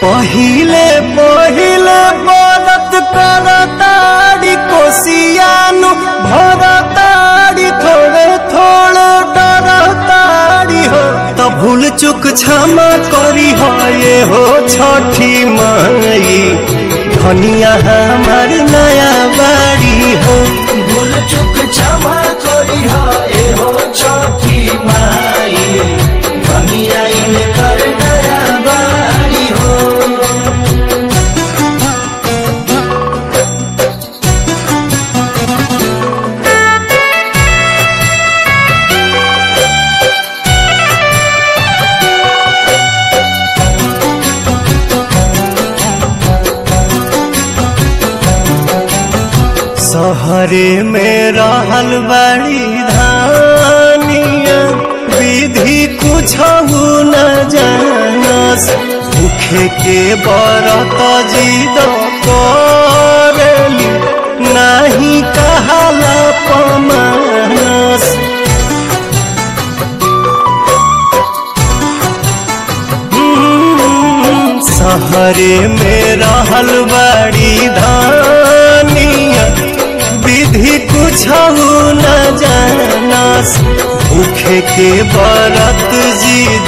पहिले पहिले बरत करताड़ी कोसियानु भरताड़ी थोड़े थोड़े डरताड़ी हो तो भूल चुक क्षमा करी हो ये हो छठी माई धनिया हमार नया बाड़ी हो भूल चुक क्षमा करी ए हो छठी माई कमिया इन कर नया बारी हो सहरे में रहल बड़ी धानिया विधि कुछ न जानस भूखे के बरत जिद करली नाही कहाला पमानस हम्म, सहरे में रहल बड़ी धानिया विधि कुछ न जानस भूखे के बरत जिद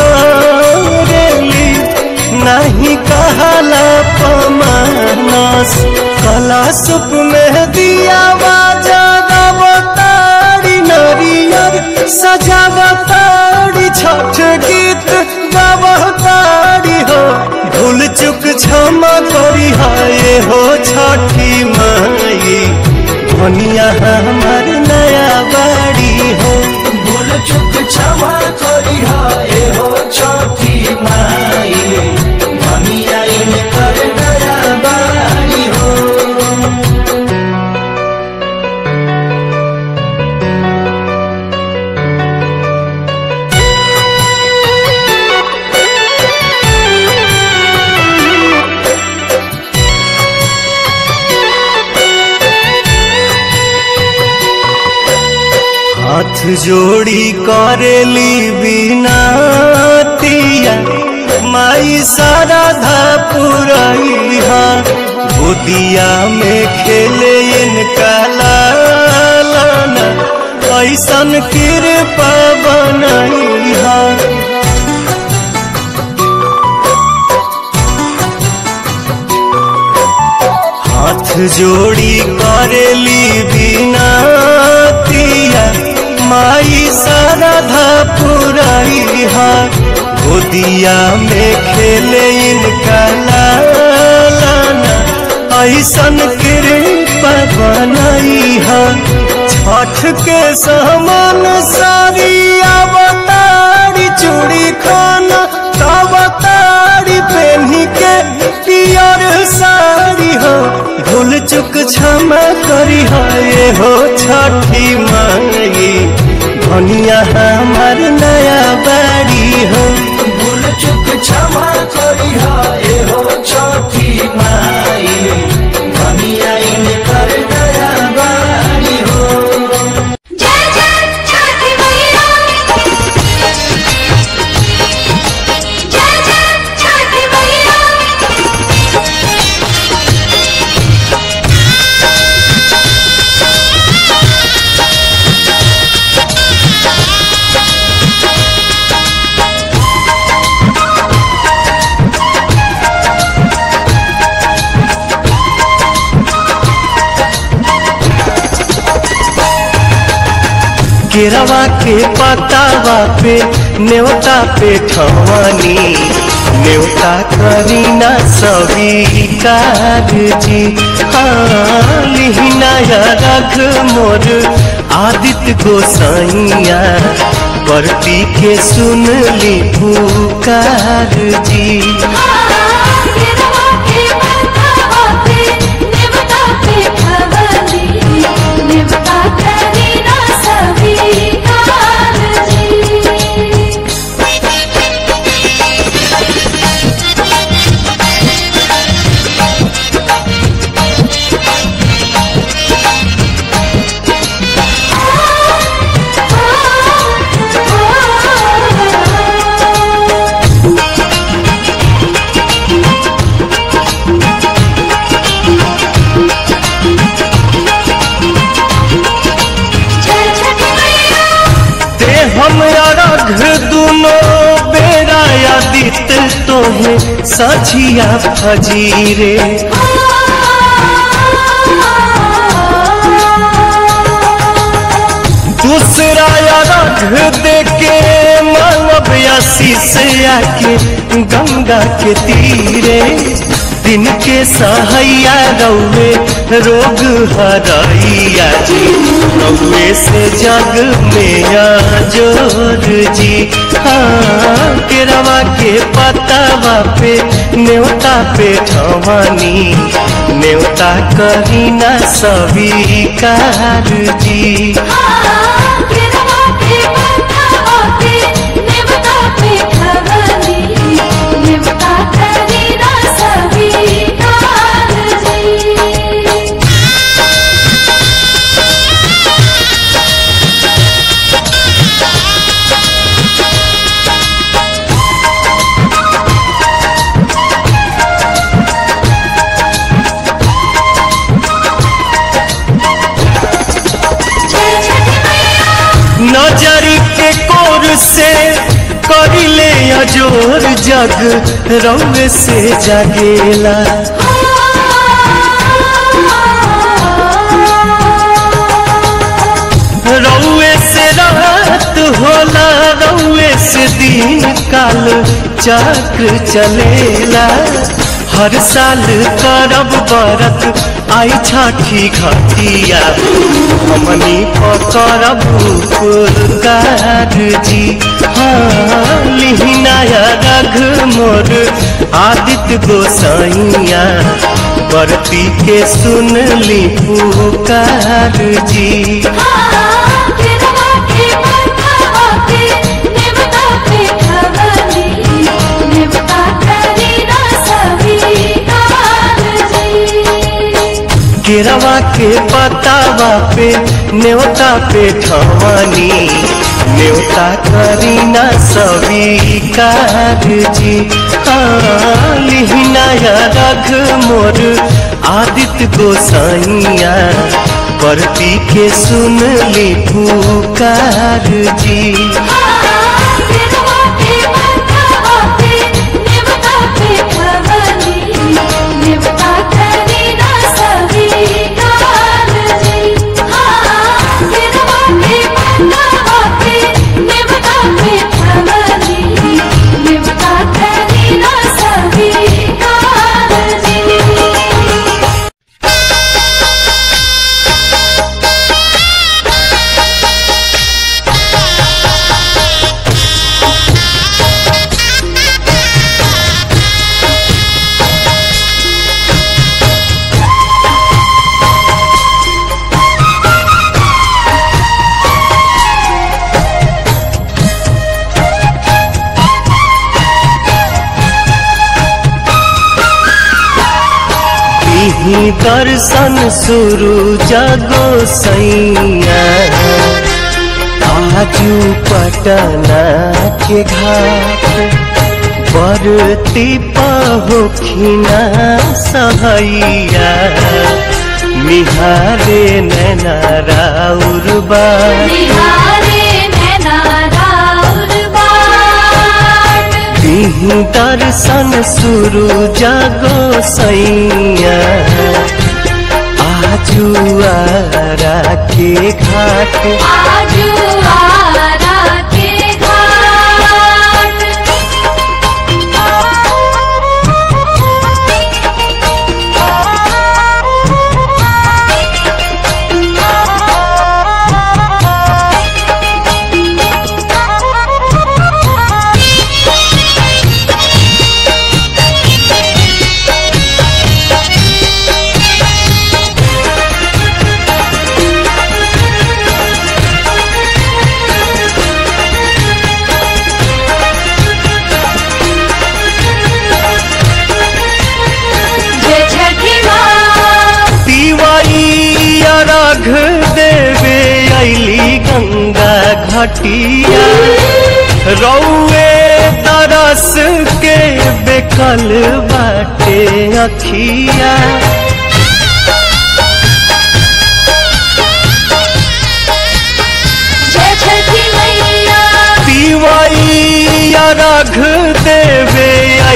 करेली नहीं कहला पमानस कला सुप में दिया बाजारी नरियर सजावतारी छठ गीत गावतारी हो भूल चुक क्षमा करी हाय हो छठी माई धनिया हमार नया बाड़ी हो भूल चुक क्षमा करी ए हो छठी माई कमिया इन कर नया बारी हो हाथ जोड़ी करेली बिनातिया माई साराधा पुरैहा गोदिया में खेले इनका लालना ऐसन कृपा बनैहा हाथ जोड़ी करेली बिनातिया माई साराधा पुरैहा गोदिया में खेले इनका लालना ऐसन कृपा बनैहा छठ के समान सारी अवतारी चूड़ी खाना अवतारी पहनी के पियर साड़ी हो भूल चुक क्षमा करी हो ये हो छठी माई धनिया हमार नया बाड़ी हो भूल चुक क्षमा करी ए हो छठी माई कमिया इन कर नया बारी हो जय जय छठी मैया जय जय छठी मैया केरवा के पतावा पे न्योता पे ठवानी न्योता करीना स्वीकार जी हाँ लिहिना या रख मोर आदित्य गोसाइया परती के सुन ली पुकार जी केरवा के माथावा पे नेवता पे खवली नेवता करी ना स्वीकार जी अमृत तोहे सझिया फजीरे दूसरा रख दे के मानव आशीष आके गंगा के तीरे दिन के सहैया रौवे रोग हरैया जी रौवे से जग में जोर जी हाँ केरवा के पतावा पे न्योता पे ठवानी न्योता करी ना स्वीकार जी नजरी के कोर से करिले अजोर जग रंग से जगेला रौए से रात होला रौए से दिन काल चक्र चलेला हर साल करब बरत आई छठी घटिया हमनी पकड़ब पुरगार जी हाँ लिहिनाया रघ मोर आदित्य गोसाइया बरती के सुन ली पुकार जी केरवा के पतावा पे न्योता पे ठवानी न्योता करी ना स्वीकार जी हाँ लिहिनाया रघ मोर आदित्य गोसाइया परती के सुन ली पुकार जी ही दर्शन शुरू जगो सैया आजू पटना के घाट बरती पहोखिना सहैया निहारे नैना राउर बाट दिही दर्शन शुरू जागो सैया आजू आरा के घाट आजू आरा के घाट जय छठी माँ तिवारी अर्घ देवे अली गंगा घटिया रौए तरस के बेकल बाटे अखिया जय छठी मैया तिवारी अर्घ देवे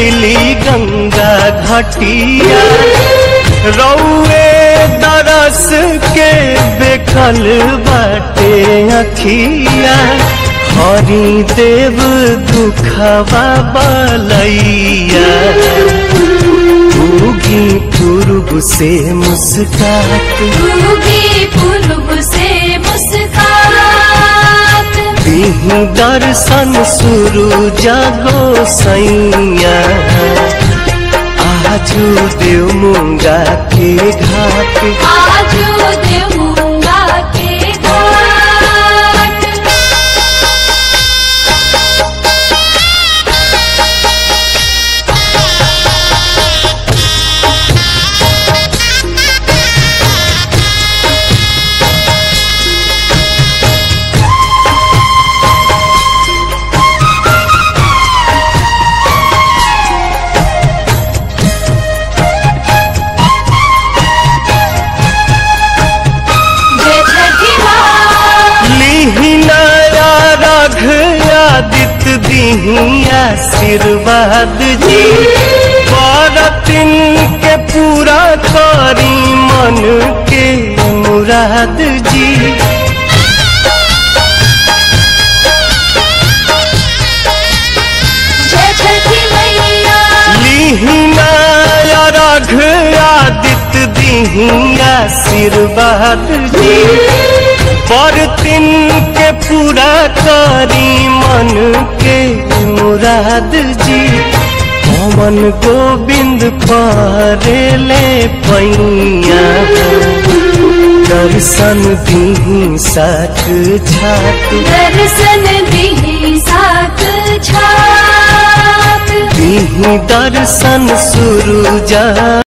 अली गंगा घटिया रौए दरस के बेकल बाटे अखिया हरि देव दुखवा बलैया उगी पूर्व से मुस्कात उगी पूर्व से मुस्कात दीही दर्शन शुरू जागो सैया आजू देव मुंगा के घाट आजू देवूंगा के घाट जय छठी माँ लीही नया रघ आदित्य दीही आशीर्वाद जी बरतिन के पूरा करी मन के मुराद जी जय छठी मैया लीहिना रघ आदित्य दीही आशीर्वाद जी पर तिन के पूरा करी मन के मुराद जी पवन गोविंद परेले पैया दर्शन दीही साथ छात दर्शन दी साथ छात दीही दर्शन सुरुजा